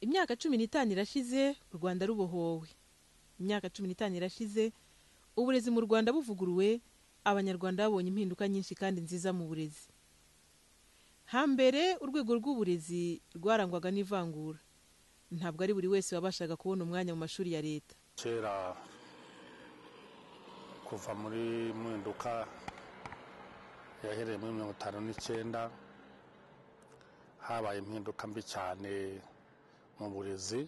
imyaka cumi n'itanu irashize u rwanda rubohowe imyaka cumi n'itanu irashize uburezi mu rwanda buvuguruwe abanyarwanda babonye impinduka nyinshi kandi nziza mu burezi hambere urwego rw'uburezi rwarangwaga n'ivangura ntabwo ari buri wese wabashaga kubona umwanya mu mashuri ya leta kera kuva muri mpinduka yahereye muri mirongo itanu n'icyenda habaye impinduka mbi cyane mu burezi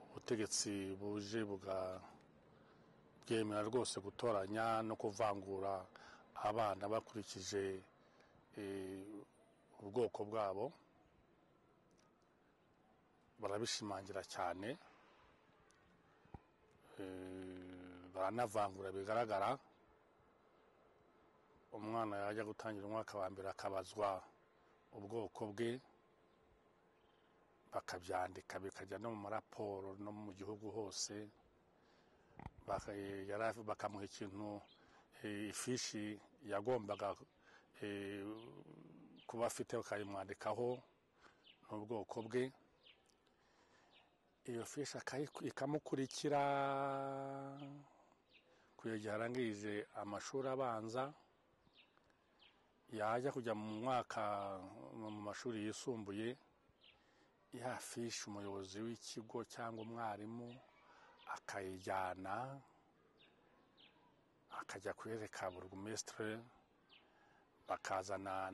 ubutegetsi buje buga bwemera rwose gutoranya no kuvangura abana bakurikije ubwoko bwabo barabishimangira cyane baranavangura bigaragara umwana yajya gutangira umwaka wa mbere akabazwa ubwoko bwe bakabyandika bikajya no mu maraporo no mu gihugu hose bakamuha ikintu ifishi yagombaga kuba afite bakayimwandikaho n'ubwoko bwe iyo fishi ikamukurikira kugeza igihe arangirije amashuri abanza yajya kujya mu mwaka mu mashuri yisumbuye ya fishi umuyobozi w'ikigo cyangwa umwarimu akayijyana akajya kuyereka burugumesitire bakazana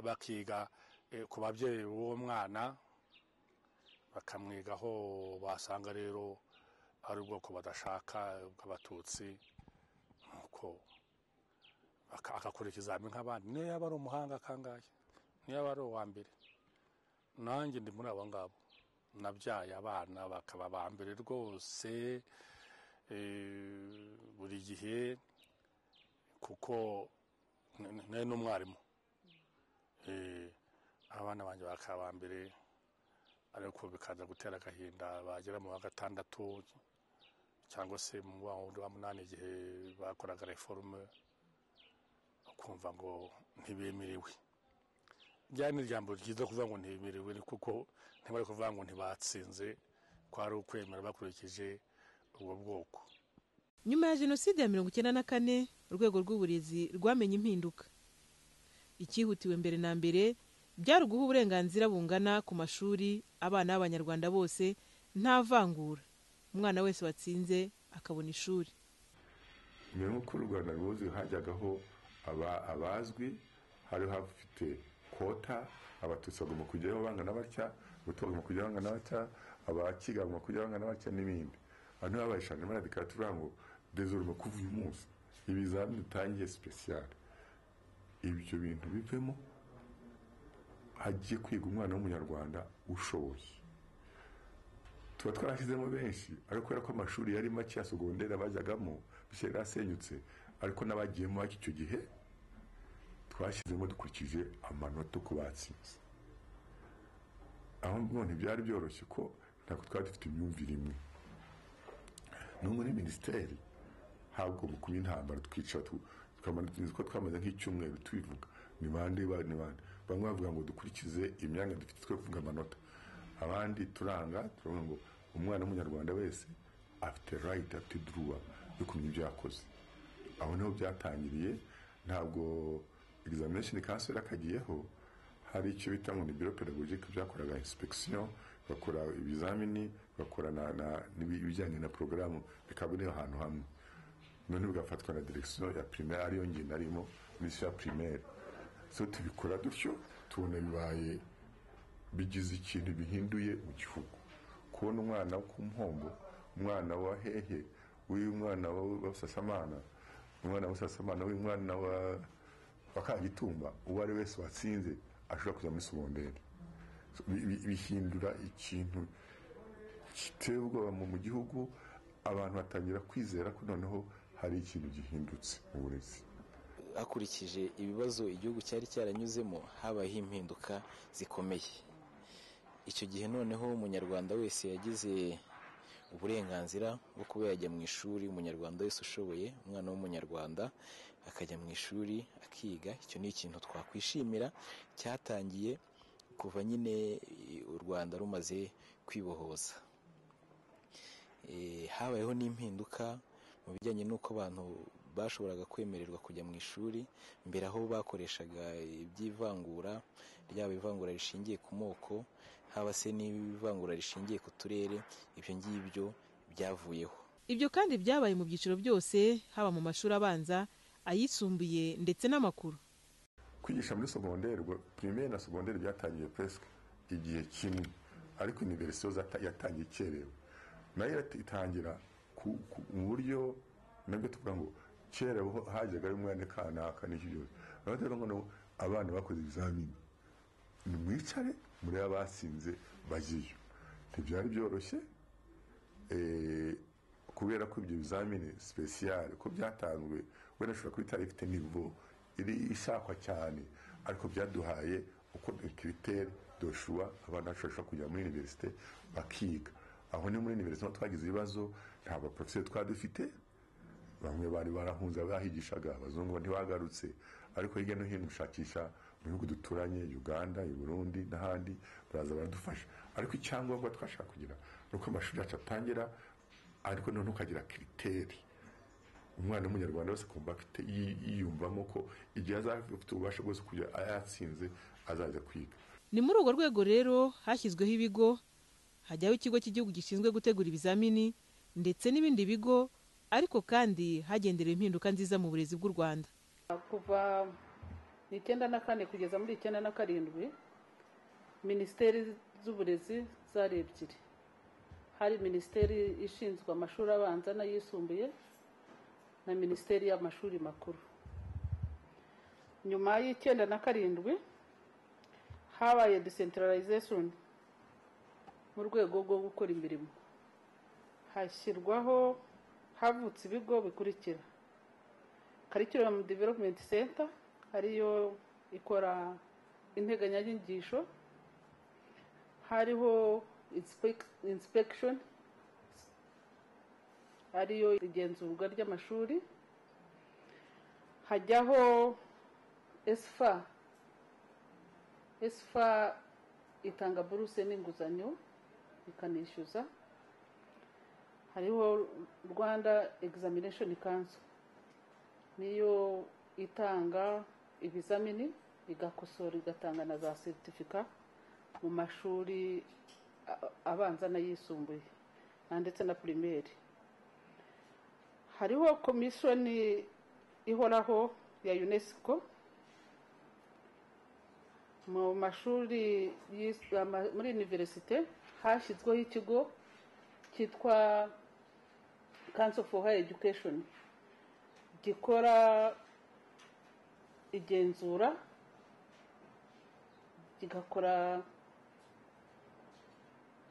bakiga ku babyeyi b'uwo mwana bakamwiga aho basanga rero ari ubwoko badashaka bw'abatutsi nuko agakora ikizamini nk'abandi niyo yaba ari umuhanga kangahe niyo yaba ari uwa mbere nanjye ndi muri abo ngabo nabyaye abana bakaba ba mbere rwose buri gihe kuko nari n'umwarimu abana banjye bakaba ba mbere ariko bikaza gutera agahinda bagera mu wa gatandatu cyangwa se mu wa munani igihe bakoraga reforme ukumva ngo ntibemerewe ryari ni ijambo ryiza kuvuga ngo ntibemerewe kuko ntibari kuvuga ngo ntibatsinze ko ari ukwemera bakurikije ubwo bwoko nyuma ya jenoside ya mirongo icyenda na kane urwego rw'uburezi rwamenye impinduka ikihutiwe mbere na mbere byari uguha uburenganzira bungana ku mashuri abana b'abanyarwanda bose nta vangura umwana wese watsinze akabona ishuri mbere nk'uko u rwanda rwuzi hajyagaho abazwi hari hafite kota abatutsi bagomba kujyaho bangana batya abato bagomba kujyaho bangana batya abakiga bagomba kujyaho bangana batya n'ibindi abantu baba bayishanga baradikara tuvuga ngo dezoruma kuva uyu munsi ibizamini dutangiye sipesiyare ibyo bintu bivemo hagiye kwiga umwana w'umunyarwanda ushoboye tuba twarashyizemo benshi ariko kubera ko amashuri yari make ya sogonderi bajyagamo bishya yarasenyutse ariko n'abagiyemo bake icyo gihe twashyizemo dukurikije amanota uko batsinze aho none byari byoroshye ko ntabwo twari dufite imyumvire imwe no muri minisiteri ntabwo mu kuba intambara twicara tuzi ko twamaze nk'icyumweru tubivuga ni bande bande bande bamwe bavuga ngo dukurikize imyanya dufite twe kuvuga amanota abandi turanga turavuga ngo umwana w'umunyarwanda wese afite rayiti afite duruwa yo kumenya ibyo yakoze aho niho byatangiriye ntabwo egizamini kanseri akagiyeho hari icyo bita ngo ni biro pedagogike byakoraga inspekisiyo bakora ibizamini bakora n'ibijyanye na porogaramu bikaba biri ahantu hamwe none bigafatwa na direkisiyo ya pirimeri ariyo ngiye narimo muri ya pirimeri so tubikora dutyo tubona bibaye bigize ikintu bihinduye mu gihugu kubona umwana wo ku mpombo umwana wa hehe w'uyu mwana wa busasamana umwana wa busasamana w'uyu mwana wa kagitumba uwo ari wese watsinze ashobora kujya muri segonderi bihindura ikintu giteye ubwoba mu gihugu abantu batangira kwizera ko noneho hari ikintu gihindutse mu burezi hakurikije ibibazo igihugu cyari cyaranyuzemo habayeho impinduka zikomeye icyo gihe noneho umunyarwanda wese yagize uburenganzira bwo kuba yajya mu ishuri umunyarwanda wese ushoboye umwana w'umunyarwanda akajya mu ishuri akiga icyo ni ikintu twakwishimira cyatangiye kuva nyine eh, u rwanda rumaze kwibohoza Eh, habayeho n'impinduka mu bijyanye n'uko abantu bashoboraga kwemererwa kujya mu ishuri mbere aho bakoreshaga iby'ivangura ryaba ivangura rishingiye ku moko haba se n'ivangura rishingiye ku turere ibyo ngibyo byavuyeho ibyo kandi byabaye mu byiciro byose haba mu mashuri abanza ayisumbuye ndetse n'amakuru kwigisha muri segonderi ubwo primaire na segonderi byatangiye presque igihe kimwe ariko universite zata- yatangiye ikerewe nayo irati- itangira ku- ku- mu buryo nabwo tuvuga ngo kera ho hajyaga umwana kanaka n'iki byose urabona rero ngo abana bakoze ibizamini nimwicare murebe abatsinze bagiyo ntibyari byoroshye eh, kubera ko ibyo bizamini sipesiyare ko byatanzwe wenda ushobora kuba itari ifite nivo iri ishakwa cyane ariko byaduhaye uko kiritere doshuwa abana bashobora kujya muri univerisite bakiga aho ni muri univerisite niho twagize ibibazo nta baporofeseri twari dufite bamwe bari barahunze bahigishaga abazungu ntibagarutse ariko hirya no hino gushakisha mu bihugu duturanye uganda i burundi n'ahandi baraza baradufasha ariko icyangombwa twashaka kugira ni uko amashuri yacu atangira ariko noneho ukagira kiriteri umwana w'umunyarwanda wese akumva afite yi- yiyumvamo ko igihe azaba afite ububasha bwose kujya yatsinze azaza kwiga ni muri urwo rwego rero hashyizweho ibigo hajyaho ikigo cy'igihugu gishinzwe gutegura ibizamini ndetse n'ibindi bigo ariko kandi hagenderewe impinduka nziza mu burezi bw'u rwanda kuva mu icyenda na kane kugeza muri icyenda na karindwi minisiteri z'uburezi zari ebyiri hari minisiteri ishinzwe amashuri abanza n'ayisumbuye na minisiteri y'amashuri makuru nyuma y'icyenda na karindwi habaye decentralization mu rwego rwo gukora imirimo hashyirwaho havutse ibigo bikurikira curriculum development center ariyo ikora integanyanyigisho hariho inspec- inspection ariyo igenzurwa ry'amashuri hajyaho esfa esfa itanga buruse n'inguzanyo ikanishyuza hariho rwanda examination council niyo itanga ibizamini igakosora igatanga na za seritifika mu mashuri a- abanza n'ayisumbuye na- ndetse na pirimeri hariho komishoni ihoraho ya unesco mu mashuri yis- ama- muri univerisite hashyizweho ikigo cyitwa council for higher education gikora igenzura kigakora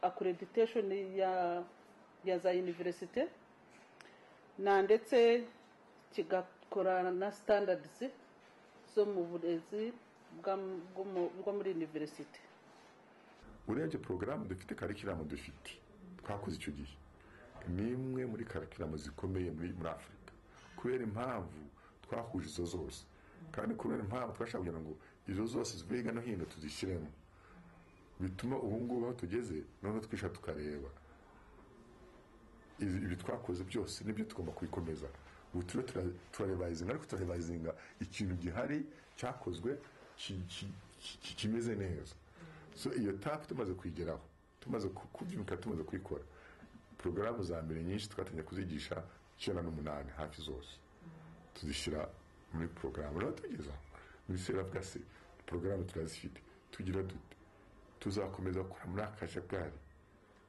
accreditation ya ya za universite na ndetse kigakora na standards zo mu burezi bwa- bwo mu- bwo muri universite urebye porogaramu dufite karikiramu dufite twakoze icyo gihe ni imwe muri karikiramu zikomeye muri muri afurika kubera impamvu twahuje izo zose kandi kubera impamvu twashaka kugira ngo izo zose zive hirya no hino tuzishyiremo bituma ubu ngubu aho tugeze noneho twisha tukareba ibi ibi twakoze byose nibyo tugomba kubikomeza ubu turiho tura- turarevayizinga ariko turarevayizinga ikintu gihari cyakozwe ki- ki- ki- kimeze neza so iyo tapu tumaze kuyigeraho tumaze ku- kubyuka tumaze kuyikora porogaramu za mbere nyinshi twatangiye kuzigisha icyenda n'umunani hafi zose tuzishyira muri porogaramu rero tugeza minisiteri avuga se porogaramu turazifite tugira dute tuzakomeza gukora muri akajagari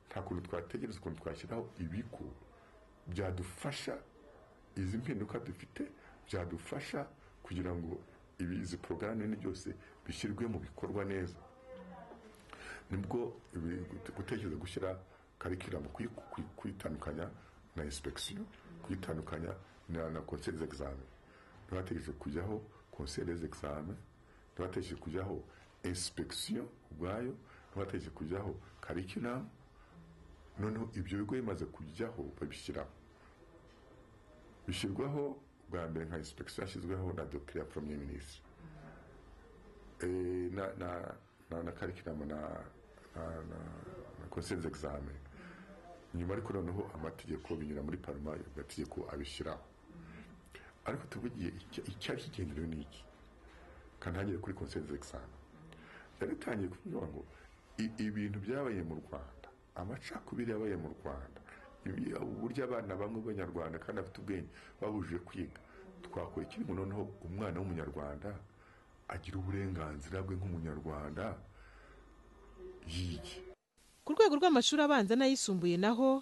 nta kuntu twategereza ukuntu twashyiraho ibigo byadufasha izi mpinduka dufite byadufasha kugira ngo ibi izi porogaramu nini byose bishyirwe mu bikorwa neza nibwo ibi- gutekereza gushyira karikiramu kuyi- kuyi- kuyitandukanya na inspeksiyo kuyitandukanya na na konseri z'exame ntibategereje kujyaho konseri z'exame ntibategereje kujyaho inspeksiyo ubwayo ntibategereje kujyaho karikiramu noneho ibyo bigo bimaze kujyaho babishyiraho bishyirwaho bwa mbere nka inspeksiyo yashyizweho na dokire ya poromye minisitiri Eh, na na na na karikiramu na na na na konsenze egizame nyuma ariko noneho amategeko binyura muri paruma amategeko abishyiraho ariko tuvugiye icya- icyari kigenderewe ni iki kandi hagere kuri konsenze egizame yari itangiye kuvuga ngo i- ibintu byabaye mu rwanda amacakubiri yabaye mu rwanda ibi- uburyo abana bamwe b'abanyarwanda kandi bafite ubwenge babujije kwiga twakora iki ngo noneho umwana w'umunyarwanda agira uburenganzira bwe nk'umunyarwanda yige ku rwego rw'amashuri abanza n'ayisumbuye naho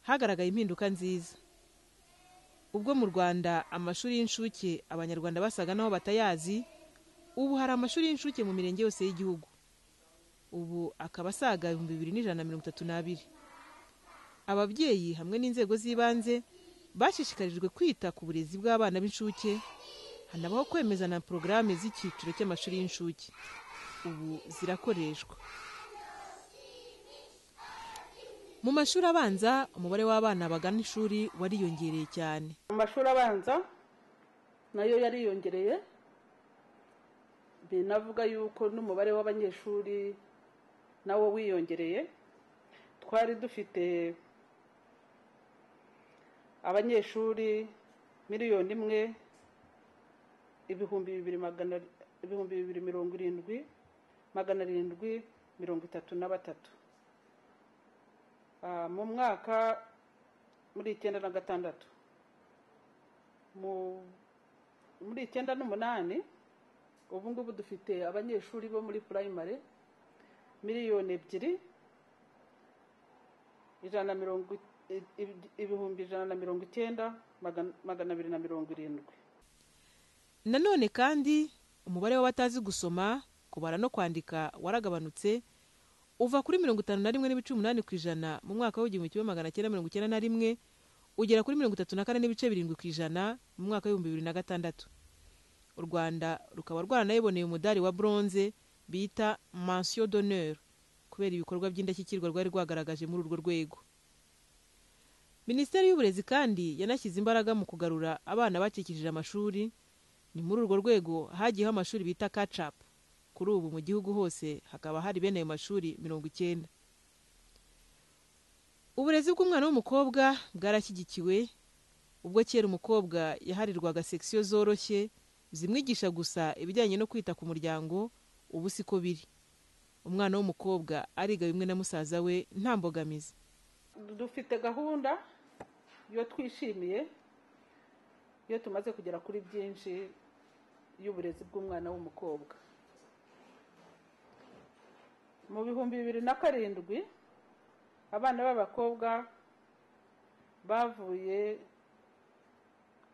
hagaragaye impinduka nziza ubwo mu rwanda amashuri y'incuke abanyarwanda basaga n'aho batayazi ubu hari amashuri y'incuke mu mirenge yose y'igihugu ubu akaba asaga ibihumbi bibiri n'ijana na mirongo itatu n'abiri ababyeyi hamwe n'inzego z'ibanze bashishikarijwe kwita ku burezi bw'abana b'incuke hanabaho kwemeza na porogaramu z'icyiciro cy'amashuri y'incuke ubu zirakoreshwa mu mashuri abanza umubare w'abana bagana ishuri wariyongereye cyane amashuri abanza nayo yariyongereye binavuga yuko n'umubare w'abanyeshuri nawo wiyongereye twari dufite abanyeshuri miliyoni imwe ibihumbi bibiri magana ibihumbi bibiri mirongo irindwi magana arindwi mirongo itatu na batatu Ah, mu mwaka muri icyenda na gatandatu mu- muri icyenda n'umunani ubu ngubu dufite abanyeshuri bo muri purayimare miliyoni ebyiri ijana na mirongo i- i- ibihumbi ijana na mirongo icyenda magana- magana abiri na mirongo irindwi nanone kandi umubare w'abatazi gusoma kubara no kwandika waragabanutse uva kuri mirongo itanu na rimwe n'ibice umunani ku ijana mu mwaka w'igihumbi kimwe magana cyenda mirongo icyenda na rimwe ugera kuri mirongo itatu na kane n'ibice birindwi ku ijana mu mwaka w'ibihumbi bibiri na gatandatu u rwanda rukaba rwaranayiboneye umudari wa bronze bita mansiyo d'honneur kubera ibikorwa by'indashyikirwa rwari rwagaragaje muri urwo rwego minisiteri y'uburezi kandi yanashyize imbaraga mu kugarura abana bacikishije amashuri ni muri urwo rwego hagiyeho amashuri bita kacapu kuri ubu mu gihugu hose hakaba hari bene ayo mashuri mirongo icyenda uburezi bw'umwana w'umukobwa bwarashyigikiwe ubwo kera umukobwa yaharirwaga sekisiyo zoroshye zimwigisha gusa ibijyanye no kwita ku muryango ubu siko biri umwana w'umukobwa ariga bimwe na musaza we nta mbogamizi dufite gahunda yo twishimiye iyo tumaze kugera kuri byinshi y'uburezi bw'umwana w'umukobwa mu bihumbi bibiri na karindwi abana b'abakobwa bavuye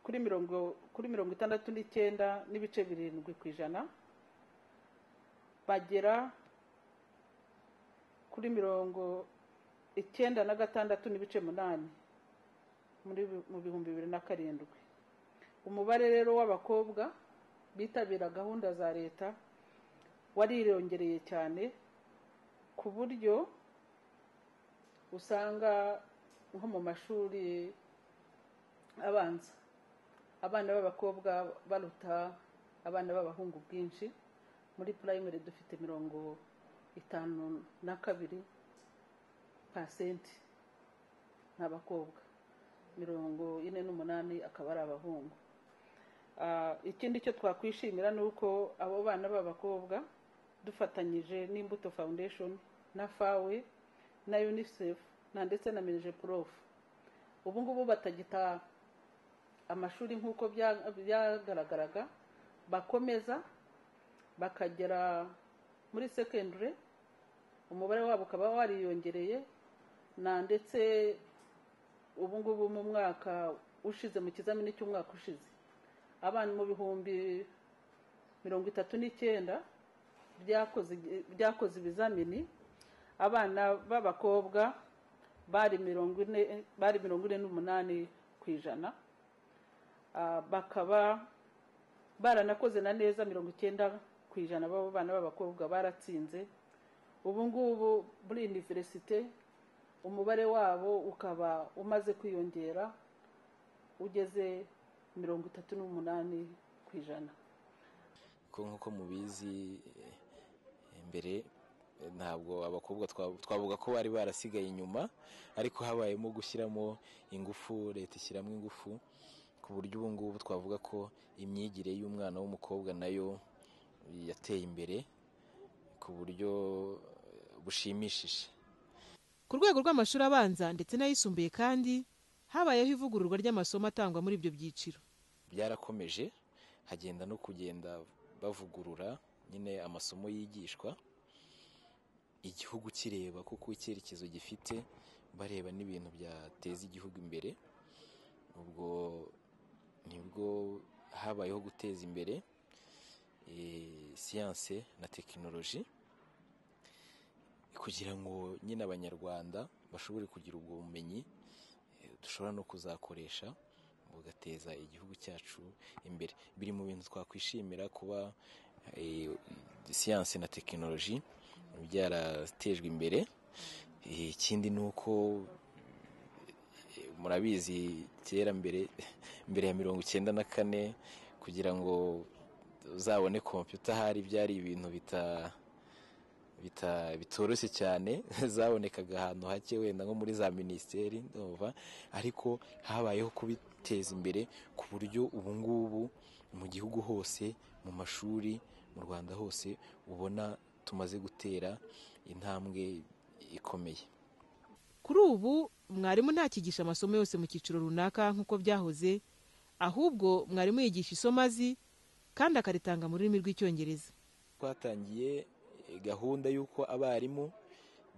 kuri mirongo kuri mirongo itandatu n'icyenda n'ibice birindwi ku ijana bagera kuri mirongo icyenda na gatandatu n'ibice munani muri mu bihumbi bibiri na karindwi umubare rero w'abakobwa bitabira gahunda za leta wariyongereye cyane ku buryo usanga nko mu mashuri abanza abana b'abakobwa baruta abana b'abahungu bwinshi muri purayimari dufite mirongo itanu na kabiri pasenti ni abakobwa mirongo ine n'umunani akaba ari abahungu Ah, ikindi cyo twakwishimira ni uko abo bana b'abakobwa dufatanyije n'imbuto foundation na fawe na unicef na ndetse na minije prof ubu ngubu batagita amashuri nk'uko bya- byagaragaraga bakomeza bakagera muri secondary umubare wabo ukaba wariyongereye na ndetse ubu ngubu mu mwaka ushize mu kizamini cy'umwaka ushize abana mu bihumbi mirongo itatu n'icyenda byakoze byakoze ibizamini abana b'abakobwa bari mirongo ine bari mirongo ine n'umunani ku ijana Ah, bakaba baranakoze na neza mirongo icyenda ku ijana b'abo bana b'abakobwa baratsinze ubu ngubu muri iniverisite umubare wabo ukaba umaze kwiyongera ugeze mirongo itatu n'umunani ku ijana ko nk'uko mubizi eh, mbere Eh, ntabwo abakobwa twa- twavuga ko bari barasigaye inyuma ariko habayemo gushyiramo ingufu leta ishyiramo ingufu ku buryo ubu ngubu twavuga ko imyigire y'umwana w'umukobwa nayo yateye imbere ku buryo eh, bushimishije ku rwego rw'amashuri abanza ndetse n'ayisumbuye kandi habayeho ivugururwa ry'amasomo atangwa muri ibyo byiciro byarakomeje hagenda no kugenda bavugurura nyine amasomo yigishwa igihugu kireba kuko icyerekezo gifite bareba n'ibintu byateza igihugu imbere ubwo nibwo habayeho guteza imbere eh, siyanse na tekinoloji kugira ngo nyine abanyarwanda bashobore kugira ubwo bumenyi eh, dushobora no kuzakoresha bugateza igihugu cyacu imbere biri mu bintu twakwishimira kuba eh, siyanse na tekinoloji byaratejwe imbere Eh, ikindi ni uko eh, murabizi kera mbere mbere ya mirongo icyenda na kane kugira ngo uzabone kompiyuta ahari byari ibintu bita bita- bitoroshye cyane zabonekaga ahantu hake wenda nko muri za minisiteri ndumva ariko habayeho kubiteza imbere ku buryo ubu ngubu mu gihugu hose mu mashuri mu rwanda hose ubona tumaze gutera intambwe ikomeye kuri ubu mwarimu ntakigisha amasomo yose mu cyiciro runaka nk'uko byahoze ahubwo mwarimu yigisha isomo azi kandi akaritanga mu rurimi rw'icyongereza twatangiye eh, gahunda y'uko abarimu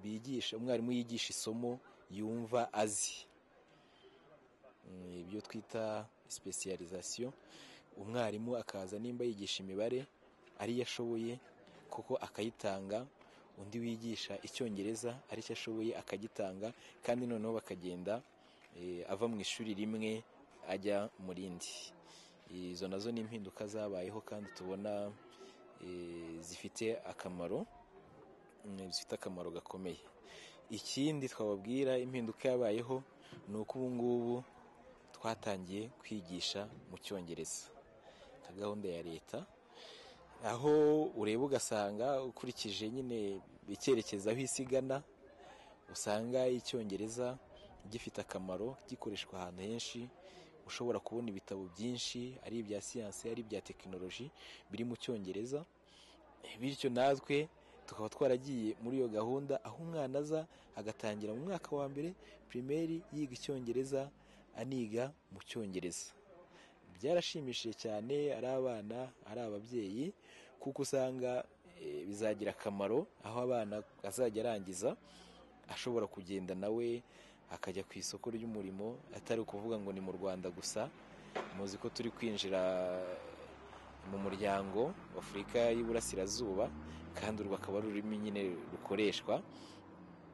bigisha umwarimu yigisha isomo yumva azi Mm, ibyo twita specialisation umwarimu akaza nimba yigisha imibare ariyo ashoboye koko akayitanga undi wigisha icyongereza aricyo ashoboye akagitanga kandi noneho bakagenda eh, ava mu ishuri rimwe ajya mu rindi izo nazo ni impinduka zabayeho kandi tubona eh, zifite akamaro mm, zifite akamaro gakomeye ikindi twababwira impinduka yabayeho ni uko ubu ngubu twatangiye kwigisha mu cyongereza nka gahunda ya leta aho ureba ugasanga ukurikije nyine icyerekezo aho isigana usanga icyongereza gifite akamaro gikoreshwa ahantu henshi ushobora kubona ibitabo byinshi ari ibya siyansi ari ibya tekinoloji biri mu cyongereza bityo natwe tukaba twaragiye muri iyo gahunda aho umwana aza agatangira mu mwaka wa mbere pirimeri yiga icyongereza aniga mu cyongereza byarashimishije cyane ari abana ari ababyeyi kuko usanga eh, bizagira akamaro aho abana azajya arangiza ashobora kugenda nawe akajya ku isoko ry'umurimo atari ukuvuga ngo ni mu rwanda gusa muzi ko turi kwinjira mu muryango w'afurika y'iburasirazuba kandi uru bakaba ari ururimi nyine rukoreshwa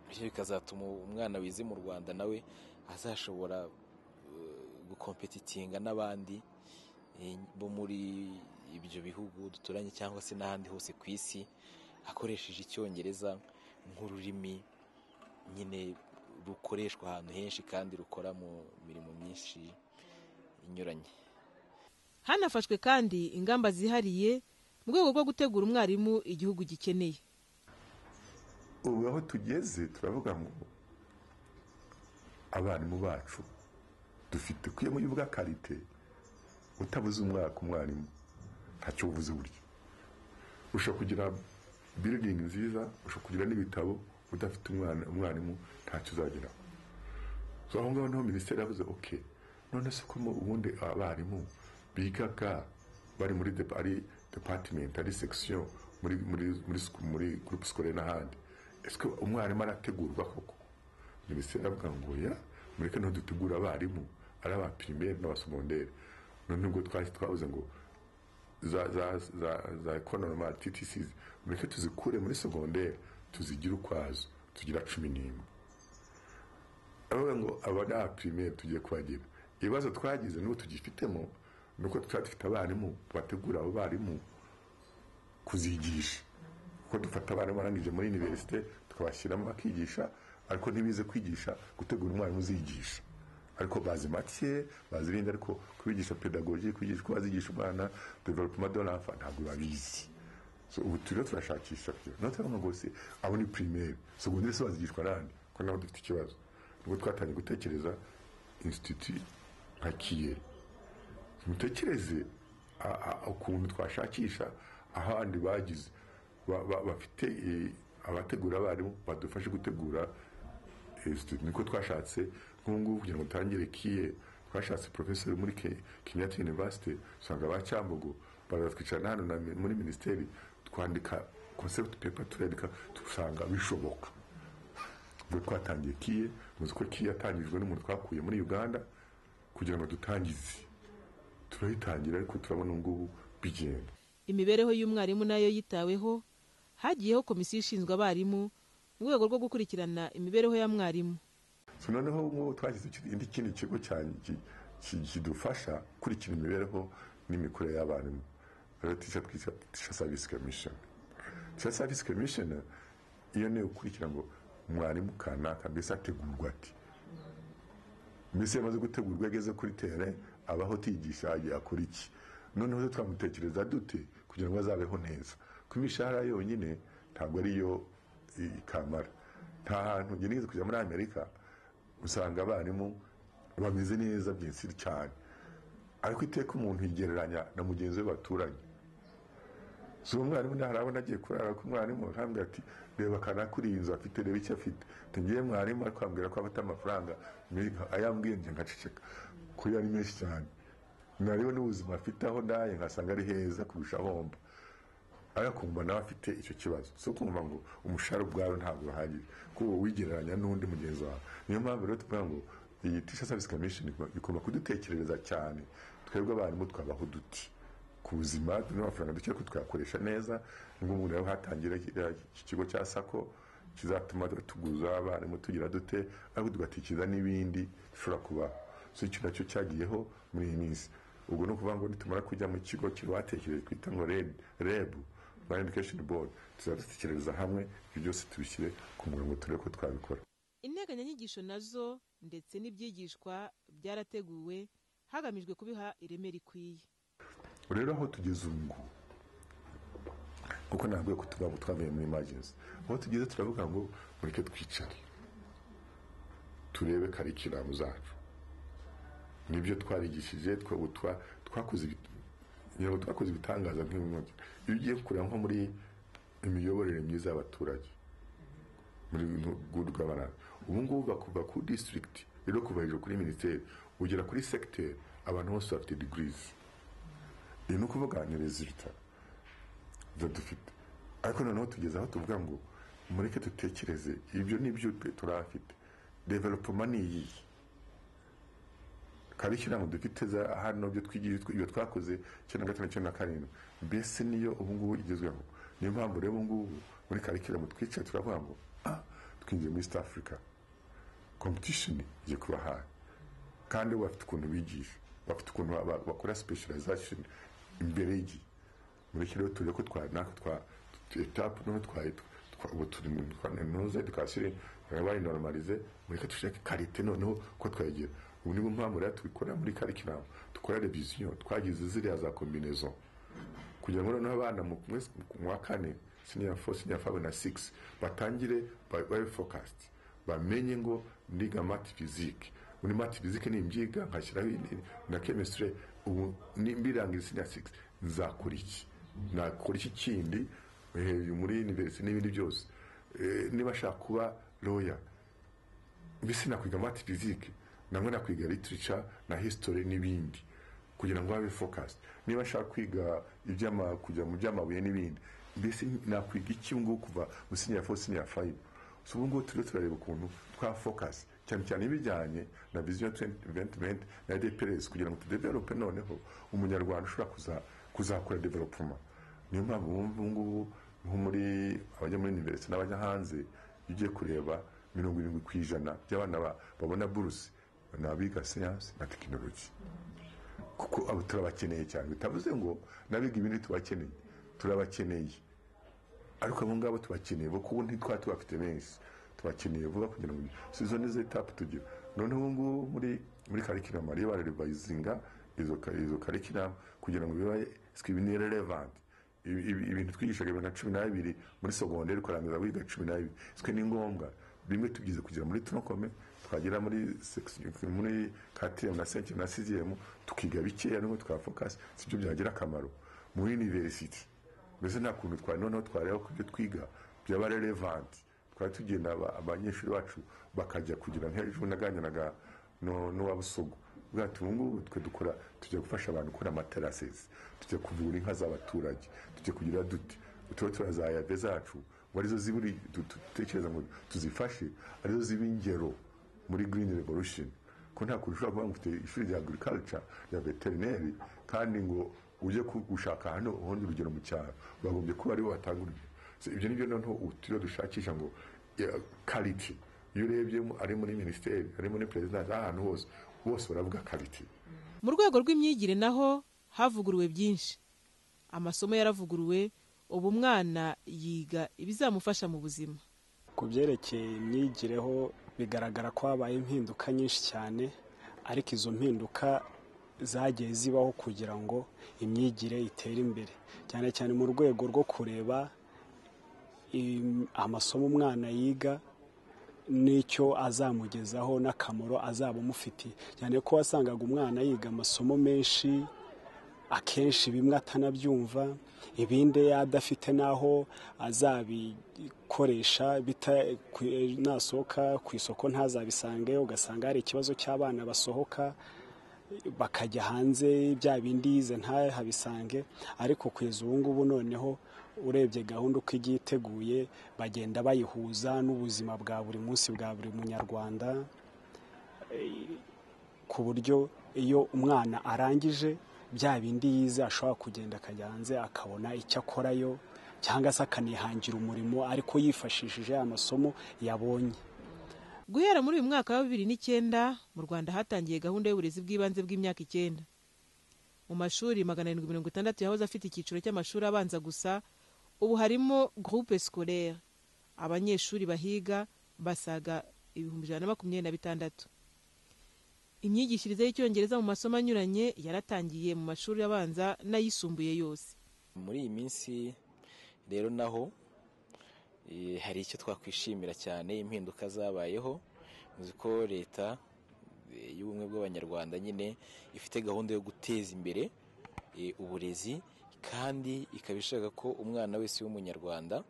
bityo bikazatuma umwana wize mu rwanda nawe azashobora eh, gukompetitinga n'abandi eh, bo muri ibyo bihugu duturanye cyangwa se n'ahandi hose ku isi akoresheje icyongereza nk'ururimi nyine rukoreshwa ahantu henshi kandi rukora mu mirimo myinshi inyuranye hanafashwe kandi ingamba zihariye mu rwego rwo gutegura umwarimu igihugu gikeneye ubu aho tugeze turavuga ngo abarimu bacu dufite kuyemo y'ubwakarite utabuze umwaka umwarimu ntacyo ubuze uburyo ushobora kugira biridingi nziza ushobora kugira n'ibitabo udafite umwana umwarimu ntacyo uzageraho so aho ngaho niho minisiteri yavuze oke none se ko mu- ubundi abarimu bigaga bari muri depa- ari depatimenti ari sekisiyo muri muri muri siku- muri gurupe sikore n'ahandi ese umwarimu arategurwa koko minisiteri aravuga ngo ya mureke niho dutegura abarimu ari aba pirimeri n'abasogonderi none ubwo twahise twabuze ngo za za za za economy TTC mureke tuzikure muri segonderi tuzigire ukwazo tugira cumi n'imwe aravuga ngo abana primaire tugiye kubagira ibibazo twagize n'ubu tugifitemo ni uko tutari dufite abarimu bategura abo barimu kuzigisha kuko dufata abarimu barangije muri univerisite tukabashyiramo bakigisha ariko ntibize kwigisha gutegura umwarimu uzigisha ariko bazi make bazi ibindi ariko kubigisha pedagogi kubigisha uko bazigisha umwana developema de l'enfant ntabwo babizi So, ubu turiho turashakisha kugira ngo turabona ngo se abo ni pirimeri segonderi se bazigishwa n'andi kuko nabo dufite ikibazo nubwo twatangiye gutekereza insititi nka kiyeri mutekereze a- a- ukuntu twashakisha ahandi bagize ba- ba- bafite eh, abategura abarimu badufashe gutegura Institute. niko twashatse nk'ubu ngubu kugira ngo dutangire kiye twashatse profesori muri Ke- kenyatta university usanga ba cyambogo baratwicarana hano na mi- muri minisiteri twandika concept paper turandika dusanga bishoboka ubwo twatangiye kiye muzi ko kiye yatangijwe n'umuntu twakuye muri uganda kugira ngo dutangize turayitangira ariko turabona ubu ngubu bigenda imibereho y'umwarimu nayo yitaweho hagiyeho komisiyo ishinzwe abarimu mu rwego rwo gukurikirana imibereho ya mwarimu So, noneho nk'ubu twashyize ikindi- indi kindi kigo cya- ki- ki- kidufasha kurikira imibereho n'imikurire y'abantu rero tica twita tica service commission tica service commission iyo ni ukurikira ngo mwarimu kanaka mbese ategurwa ati mbese iyo amaze gutegurwa ageze kuri tere abaho tigisha yagiye akora iki noneho se twamutekereza dute kugira ngo azabeho neza kuko imishahara yonyine ntabwo ariyo i- ikamara nta hantu njye nigeze kujya muri amerika usanga abarimu bameze neza byinshi cyane ariko iteka umuntu yigereranya na mugenzi we baturanye si uwo mwarimu ntarabona agiye kurara ku mwarimu arambwira ati reba kanakuri iyi nzu afite reba icyo afite tugiye mwarimu ariko ambwira ko afite amafaranga ayambwiye njye ngaceceka kuri ari menshi cyane nareba n'ubuzima afite aho ndaye nkasanga ari heza kurusha ahomba ariko kumva nawe afite icyo kibazo si ukumva ngo umushahara ubwawe ntabwo urahagije kuko uba wigereranya n'undi mugenzi wawe niyo mpamvu rero tuvuga ngo iyi tisha savisi kamishini igomba kudutekerereza cyane twebwe abarimu twabaho duti ku buzima n'amafaranga duke ko twakoresha neza nubwo umuntu rero hatangira iki kigo cya sako kizatuma tuguza abarimu tugira dute ariko tugatekereza n'ibindi dushobora kubaho so icyo nacyo cyagiyeho muri iyi minsi ubwo ni ukuvuga ngo nitumara kujya mu kigo kibatekereje twita ngo Red- reb rwanda education board tuzajya dutekereza hamwe ibyo byose tubishyire ku murongo turebe ko twabikora integanyanyigisho nazo ndetse n'ibyigishwa byarateguwe hagamijwe kubiha ireme rikwiye rero aho tugeze ubu ngubu kuko ntabwo ko tuvuga ngo twavuye muri emergency aho tugeze turavuga ngo mureke twicare turebe karikiramu zacu nibyo twarigishije twa- ubu twa- twakoze ibi- ngira ngo twakoze ibitangaza nk'ibintu iyo ugiye kureba nko muri imiyoborere myiza y'abaturage muri guhugu abantu ubu ngubu bakuva ku district rero kuva hejuru kuri minisiteri ugera kuri secteur abantu bose bafite degrees iyi ni ukuvuga ni resulta zo dufite ariko noneho tugeze aho tuvuga ngo mureke dutekereze ibyo n'ibyo turafite developoma ni iyihe karikiramu dufite za hano byo twigije ibyo twakoze icyenda na gatanu icyenda na karindwi mbese niyo ubu ngubu igezweho niyo mpamvu rero ubu ngubu muri karikiramu twicaye turavuga ngo ah twinjiye muri east africa competition igiye kuba hafi kandi bo bafite ukuntu bigisha bafite ukuntu ba- ba- bakora specialization imbere y'igihe muri iki rero tuje ko twa natwe twa etapu noneho twari twa- ubu turi mu noza edukasiyo yabaye normalize mureke dushake karite noneho ko twegera ubu ni bwo mpamvu rero tubikora muri karikiramu dukora reviziyo twagize ziriya za kombinezo kugira ngo noneho abana mu mwezi mu wa kane siniya fo siniya fabe na sigisi batangire ba- babe fokasiti bamenye ngo ndiga mati fizike muri mati fizike nimbyiga nkashyiraho iyi- na kemisitire ubu ni- mbirangira siniya sigisi nzakora iki nakora iki kindi hejuru muri univerisite n'ibindi byose Eh, niba ashaka kuba roya mbese nakwiga mati fizike nangwa nakwiga literature na history n'ibindi kugira ngo habe focus niba nshaka kwiga iby'ama kujya mu by'amabuye n'ibindi mbese nakwiga iki ngubu kuva mu senior four senior five so ubu ngubu turiho turareba ukuntu twa focus cyane cyane ibijyanye na vision 2020 na DPRS kugira ngo tudevelope noneho umunyarwanda ushobora kuza kuzakora development niyo mpamvu ubu ngubu nko muri abajya muri university n'abajya hanze iyo ugiye kureba mirongo irindwi ku ijana by'abana ba- babona buruse ni abiga siyansi na tekinoloji kuko abo turabakeneye cyane bitavuze ngo n'abiga ibindi tubakeneye turabakeneye ariko abo ngabo tubakeneye bo kuko ntitwa tubafite benshi tubakeneye vuba kugira ngo so izo nizo etapu tugira noneho ubu ngubu muri muri karikiramu bariyo bararevayizinga izo ka- izo karikiramu kugira ngo bibe sikibini relevanti ibi- ibi- ibintu twigishaga bibiri na cumi n'abiri muri sogonderi ukarangiza wiga cumi n'abiri twe ni ngombwa bimwe tugize kugira muri tunokome twagera muri section- muri katiriyemu na senkiyemu na siziyemu tukiga bikeya nubwo twafokasi sibyo byagira akamaro muri univerisiti mbese nta kuntu twari noneho twareba ku byo twiga byaba relevanti twari tugenda aba- abanyeshuri bacu bakajya kugira nk'ejo naganiraga no- n'uwa busogo bwacu ubu ngubu twe dukora tujya gufasha abantu gukora amaterasesi tujya kuvura inka z'abaturage tujya kugira duti turiho turazayabe zacu ngo arizo ziburi du- du- dutekereza ngo tuzifashe arizo ziba ingero muri green revolution ko nta kuntu ushobora kuvuga ngo ufite ishuri rya agriculture rya veterineri kandi ngo ujye ku- gushaka hano ubundi urugero mu cyaro bagombye kuba aribo batanga urugero So, ibyo ni byo noneho utiriwe dushakisha ngo kariti iyo urebye mu- ari muri minisiteri ari muri perezidansi ahantu hose bose baravuga kariti mu rwego rw'imyigire naho havuguruwe byinshi amasomo yaravuguruwe ubu umwana yiga ibizamufasha mu buzima ku byerekeye imyigireho bigaragara ko habaye impinduka nyinshi cyane ariko izo mpinduka zagiye zibaho kugira ngo imyigire itere imbere cyane cyane mu rwego rwo kureba im- amasomo umwana yiga n'icyo azamugezaho n'akamaro azaba amufitiye cyane ko wasangaga umwana yiga amasomo menshi akenshi bimwe atanabyumva ibindi adafite n'aho azabikoresha bita- ku- eh, nasohoka ku isoko ntazabisangeyo ugasanga hari ikibazo cy'abana basohoka bakajya hanze bya bindi yize ntahabisange ariko kugeza ubu ngubu noneho urebye gahunda uko igiye iteguye bagenda bayihuza n'ubuzima bwa buri munsi bwa buri munyarwanda ku buryo iyo umwana arangije bya bindi yize ashobora kugenda akajya hanze akabona icyo akorayo cyangwa se akanihangira umurimo ariko yifashishije amasomo yabonye guhera muri uyu mwaka wa bibiri n'icyenda mu rwanda hatangiye gahunda y'uburezi bw'ibanze bw'imyaka icyenda mu mashuri magana arindwi mirongo itandatu yahoze afite icyiciro cy'amashuri abanza gusa ubu harimo groupe scolaire abanyeshuri bahiga basaga ibihumbi ijana na makumyabiri na bitandatu imyigishirize y'icyongereza mu masomo anyuranye yaratangiye mu mashuri abanza n'ayisumbuye yose muri iyi minsi rero naho eh, hari icyo twakwishimira cyane impinduka zabayeho uzi ko leta eh, y'ubumwe bw'abanyarwanda nyine ifite gahunda yo guteza imbere eh, uburezi kandi ikaba ishaka ko umwana wese w'umunyarwanda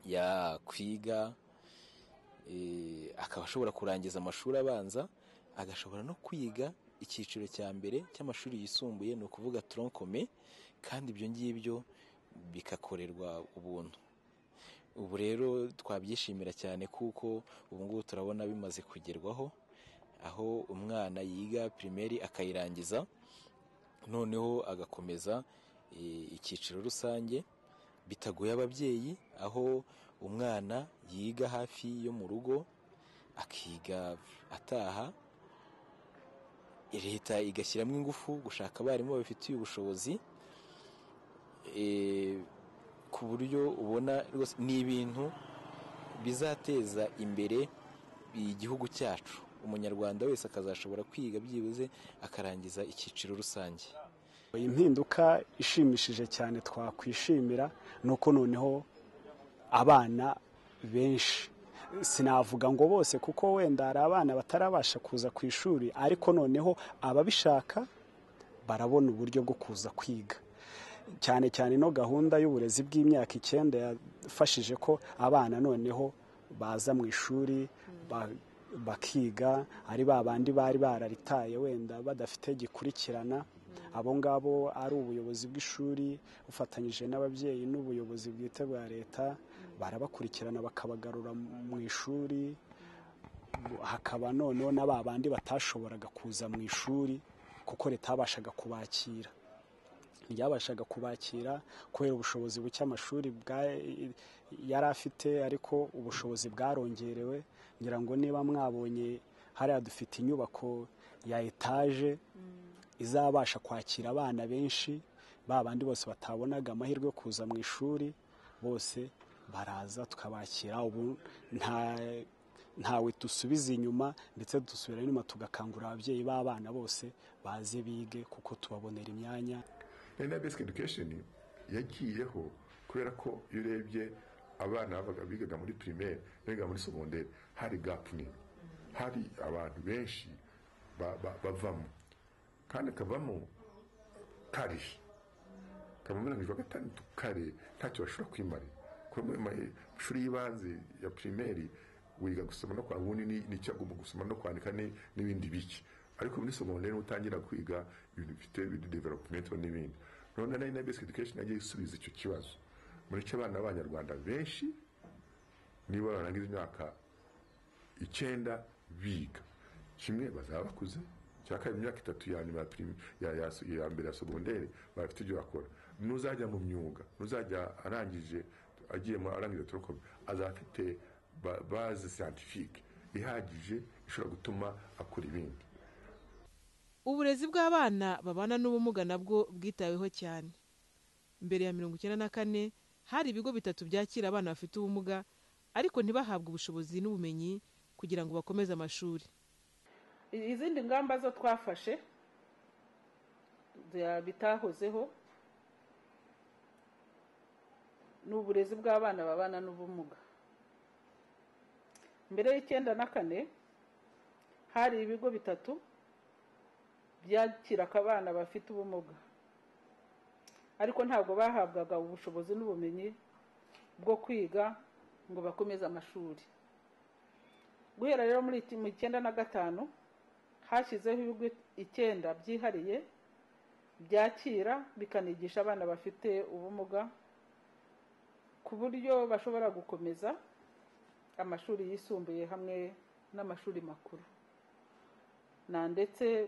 yakwiga eh, akaba ashobora kurangiza amashuri abanza agashobora no kwiga icyiciro cya mbere cy'amashuri yisumbuye ni ukuvuga toronkome kandi ibyo ngibyo bigakorerwa ubuntu ubu rero twabyishimira cyane kuko ubu ngubu turabona bimaze kugerwaho aho umwana yiga pirimeri akayirangiza noneho agakomeza eh, icyiciro rusange bitagoye ababyeyi aho umwana yiga hafi yo mu rugo akiga ataha leta igashyiramo ingufu gushaka abarimu babifitiye ubushobozi eh, ku buryo ubona rwose ni ibintu bizateza imbere igihugu cyacu umunyarwanda wese akazashobora kwiga byibuze akarangiza icyiciro rusange iyi mpinduka ishimishije cyane twakwishimira ni uko noneho abana benshi sinavuga ngo bose kuko wenda hari abana batarabasha kuza ku ishuri ariko noneho ababishaka barabona uburyo bwo kuza kwiga cyane cyane ino gahunda y'uburezi bw'imyaka icyenda yafashije ko abana noneho baza mu ishuri ba- bakiga ari ba bandi bari bararitaye wenda badafite gikurikirana abo ngabo ari ubuyobozi bw'ishuri bufatanyije n'ababyeyi n'ubuyobozi bwite bwa leta barabakurikirana bakabagarura mu ishuri hakaba noneho na ba bandi batashoboraga kuza mu ishuri kuko leta yabashaga kubakira ryabashaga kubakira kubera ubushobozi buke amashuri bwa- yari afite ariko ubushobozi bwarongerewe ngira ngo niba mwabonye hariya dufite inyubako ya etaje izabasha kwakira abana benshi ba bandi bose batabonaga amahirwe yo kuza mu ishuri bose baraza tukabakira ubu nta ntawe dusubiza inyuma ndetse dusubira inyuma tugakangurira ababyeyi b'abana bose baze bige kuko tubabonera imyanya na basic education yagiyeho kubera ko iyo urebye abana babaga bigaga muri pirimeri bigaga muri segonderi hari gapu nini hari abantu benshi ba- ba- bavamo kandi kavamo kari kavamo mirongo irindwi na gatandatu kare ntacyo bashobora kwimarira kuko mu ma- mashuri y'ibanze ya pirimeri wiga gusoma no kwandika ubundi ni- nicyo agomba gusoma no kwandika ni- n'ibindi bike ariko muri segonderi niho utangira kwiga ibintu bifite developumenti n'ibindi none nayo na basic education yagiye isubiza icyo kibazo muri cyo abana b'abanyarwanda benshi niba barangiza imyaka icyenda biga kimwe bazaba bakuze cya kabiri imyaka itatu ya nyuma ya prim- ya- ya- ya mbere ya segonderi baba bafite ibyo bakora n'uzajya mu myuga n'uzajya arangije agiye mu arangije turokome azaba afite ba- bazi siyantifike ihagije ishobora gutuma akora ibindi uburezi bw'abana babana n'ubumuga nabwo bwitaweho cyane mbere ya mirongo icyenda na kane hari ibigo bitatu byakira abana bafite ubumuga ariko ntibahabwe ubushobozi n'ubumenyi kugira ngo bakomeze amashuri I- izindi ngamba zo twafashe bya- bitahozeho ni uburezi bw'abana babana n'ubumuga mbere y'icyenda na kane hari ibigo bitatu byakiraga abana bafite ubumuga ariko ntabwo bahabwaga ubushobozi n'ubumenyi bwo kwiga ngo bakomeze amashuri guhera rero muri iki- mu icyenda na gatanu hashyizeho ibigo icyenda byihariye byakira bikanigisha abana bafite ubumuga ku buryo bashobora gukomeza amashuri yisumbuye hamwe n'amashuri makuru na ndetse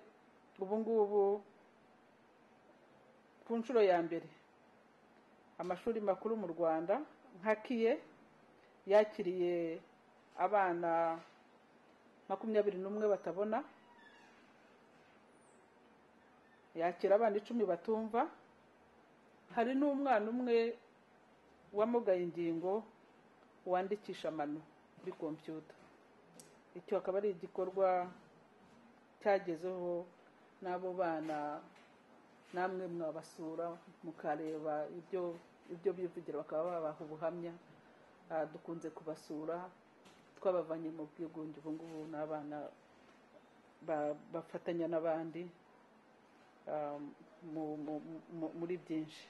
ubu ngubu ku nshuro ya mbere amashuri makuru mu rwanda nka kiye yakiriye abana makumyabiri n'umwe batabona yakira abana icumi batumva hari n'umwana umwe wamugaye ingingo wandikisha amano kuri kompiyuta icyo akaba ari igikorwa cyagezeho n'abo bana namwe mwabasura mukareba ibyo ibyo bivugira bakaba babaha ubuhamya Ah, dukunze kubasura twabavanye mu bwigunge ubu ngubu ni abana ba- bafatanya n'abandi ah, mu- mu- mu- muri byinshi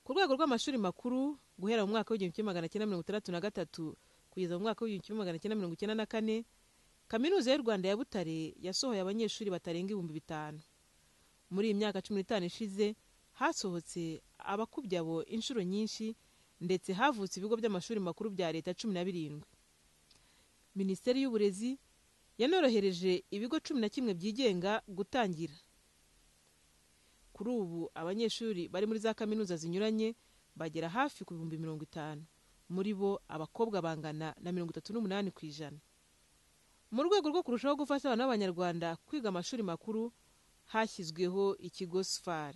ku rwego rw'amashuri makuru guhera mu mwaka w'igihumbi kimwe magana cyenda mirongo itandatu na gatatu kugeza mu mwaka w'igihumbi kimwe magana cyenda mirongo icyenda na kane kaminuza y'u rwanda ya butare yasohoye abanyeshuri batarenga ibihumbi bitanu muri iyi myaka cumi n'itanu ishize hasohotse abakubye abo inshuro nyinshi ndetse havutse ibigo by'amashuri makuru bya leta cumi na birindwi minisiteri y'uburezi yanorohereje ibigo cumi na kimwe byigenga gutangira kuri ubu abanyeshuri bari muri za kaminuza zinyuranye bagera hafi ku bihumbi mirongo itanu muri bo abakobwa bangana na mirongo itatu n'umunani ku ijana mu rwego rwo kurushaho gufasha abana b'abanyarwanda kwiga amashuri makuru hashyizweho ikigo sfar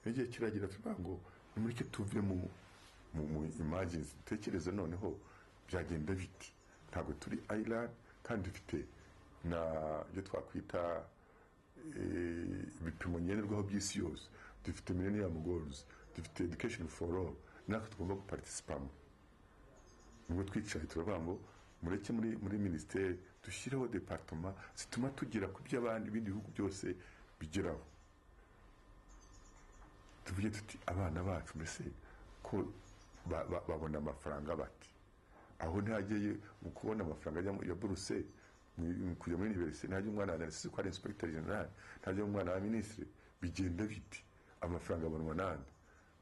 n'igihe kiragira tuvuga ngo nimureke tuve mu mu mu imagines dutekereze noneho byagenda bite ntabwo turi island kandi dufite na ibyo twakwita eh, ibipimo ngenderwaho by'isi yose dufite millennium goals dufite education for all natwe tugomba guparticipamo nubwo twicaye turavuga ngo mureke muri muri minisiteri dushyireho departoma zituma tugera ku byo abandi ibindi bihugu byose bigeraho tuvuge tuti abana bacu mbese ko ba- ba- babona amafaranga bati aho ntihageye mu kubona amafaranga ajya mu- ya buruse mu- mu kujya muri iniverisite ntajya umwana wa narisisi ko ari inspekiteri generali ntajya umwana wa minisitiri bigenda biti amafaranga abonwa n'andi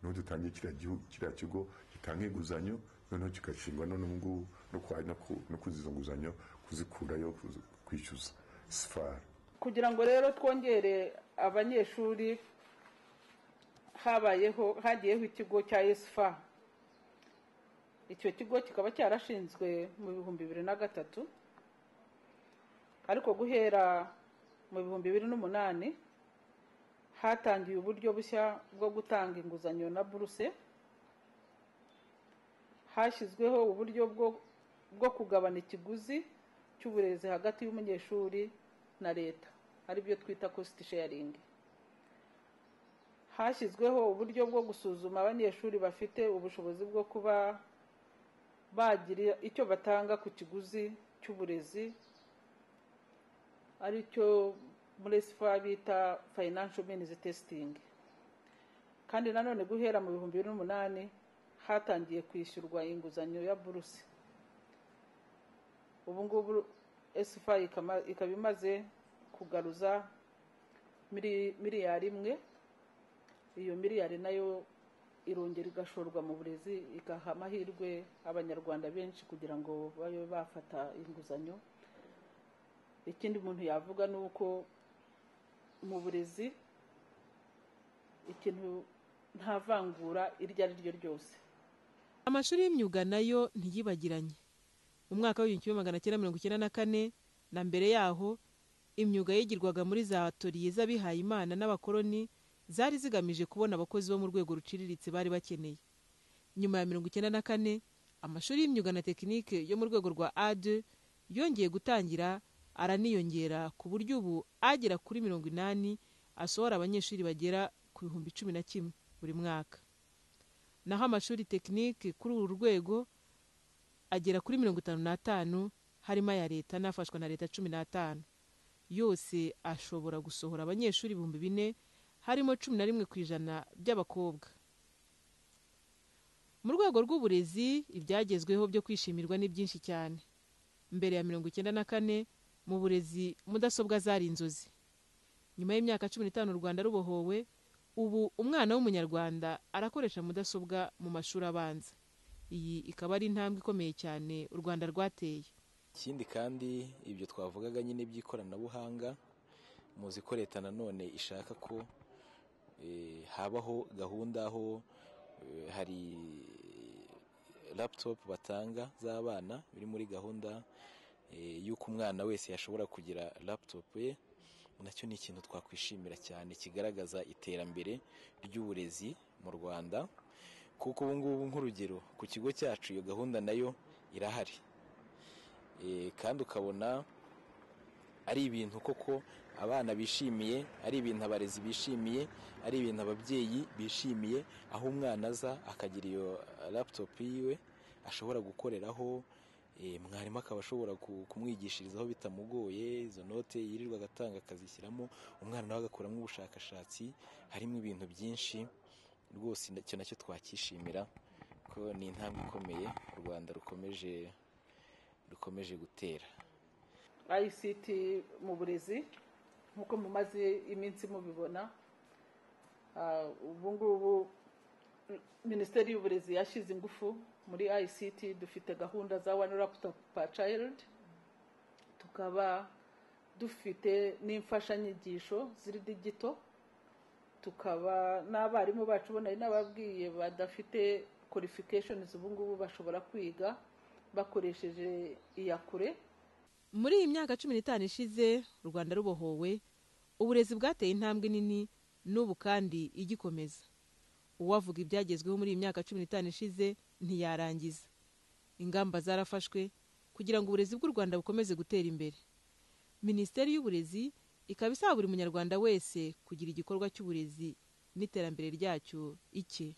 niho dutangiye kiriya gihugu kiriya kigo gitanga inguzanyo noneho kigashingwa no n'ubu ngubu no kwa- no ku- no kuzizo nguzanyo kuzikurayo kuzi- kwishyuza sifari kugira ngo rero twongere abanyeshuri habayeho hagiyeho ikigo cya esfa icyo kigo kikaba cyarashinzwe mu bihumbi bibiri na gatatu ariko guhera mu bihumbi bibiri n'umunani hatangiwe uburyo bushya bwo gutanga inguzanyo na buruse hashyizweho uburyo bwo bwo kugabana ikiguzi cy'uburezi hagati y'umunyeshuri na leta ari byo twita cost sharing hashyizweho uburyo bwo gusuzuma abanyeshuri bafite ubushobozi bwo kuba bagira icyo batanga ku kiguzi cy'uburezi aricyo muri sifa bita financial means testing kandi nanone guhera mu bihumbi bibiri n'umunani hatangiye kwishyurwa inguzanyo ya buruse ubu ngubu esifa ikaba imaze kugaruza miri- miliyari imwe iyo miliyari nayo irongera igashorwa mu burezi igaha amahirwe abanyarwanda benshi kugira ngo babe bafata inguzanyo ikindi umuntu yavuga ni uko mu burezi ikintu nta vangura iryo ari ryo ryose amashuri y'imyuga nayo ntiyibagiranye mu mwaka w'igihumbi kimwe magana cyenda mirongo icyenda na kane na mbere yaho imyuga yigirwaga muri za atoriye z'abihayimana n'abakoloni zari zigamije kubona abakozi bo mu rwego ruciriritse bari bakeneye nyuma ya mirongo icyenda na kane amashuri y'imyuga na tekinike yo mu rwego rwa ade yongeye gutangira araniyongera ku buryo ubu agera kuri mirongo inani asohora abanyeshuri bagera ku bihumbi cumi na kimwe buri mwaka naho amashuri tekinike kuri uru rwego agera kuri mirongo itanu n'atanu harimo aya leta n'afashwa na leta cumi n'atanu yose ashobora gusohora abanyeshuri ibihumbi bine harimo cumi na rimwe ku ijana by'abakobwa mu rwego rw'uburezi ibyagezweho byo kwishimirwa ni byinshi cyane mbere ya mirongo icyenda na kane mu burezi mudasobwa zari inzozi nyuma y'imyaka cumi n'itanu u rwanda rubohowe ubu umwana w'umunyarwanda arakoresha mudasobwa mu mashuri abanza iyi ikaba ari intambwe ikomeye cyane u rwanda rwateye ikindi kandi ibyo twavugaga nyine by'ikoranabuhanga muzi ko leta nanone ishaka ko eh, habaho gahunda aho eh, hari laptop batanga z'abana biri muri gahunda eh, y'uko umwana wese yashobora kugira laptop ye nacyo ni ikintu twakwishimira cyane kigaragaza iterambere ry'uburezi mu rwanda kuko ubu ngubu nk'urugero ku kigo cyacu iyo gahunda nayo irahari Eh, kandi ukabona ari ibintu koko abana bishimiye ari ibintu abarezi bishimiye ari ibintu ababyeyi bishimiye aho umwana aza akagira iyo eh, laptop yiwe ashobora gukoreraho eh, mwarimu akaba ashobora ku- kumwigishirizaho bitamugoye izo note yirirwa agatanga akazishyiramo umwana nawe agakuramo ubushakashatsi harimo ibintu byinshi rwose icyo nacyo twakishimira ko ni intambwe ikomeye u rwanda rukomeje rukomeje gutera ict mu burezi nk'uko mumaze iminsi mubibona ah, ubu ngubu minisiteri y'uburezi yashyize ingufu muri ict dufite gahunda za one laptop per child tukaba dufite n'imfashanyigisho ziri digito tukaba n'abarimu bacu bo nari nababwiye badafite qualifications ubu ngubu bashobora kwiga bakoresheje iyakure muri iyi myaka cumi n'itanu ishize u rwanda rubohowe uburezi bwateye intambwe nini n'ubu kandi igikomeza uwavuga ibyagezweho muri iyi myaka cumi n'itanu ishize ntiyarangiza ingamba zarafashwe kugira ngo uburezi bw'u rwanda bukomeze gutera imbere minisiteri y'uburezi ikaba isaba buri munyarwanda wese kugira igikorwa cy'uburezi n'iterambere ryacyo icye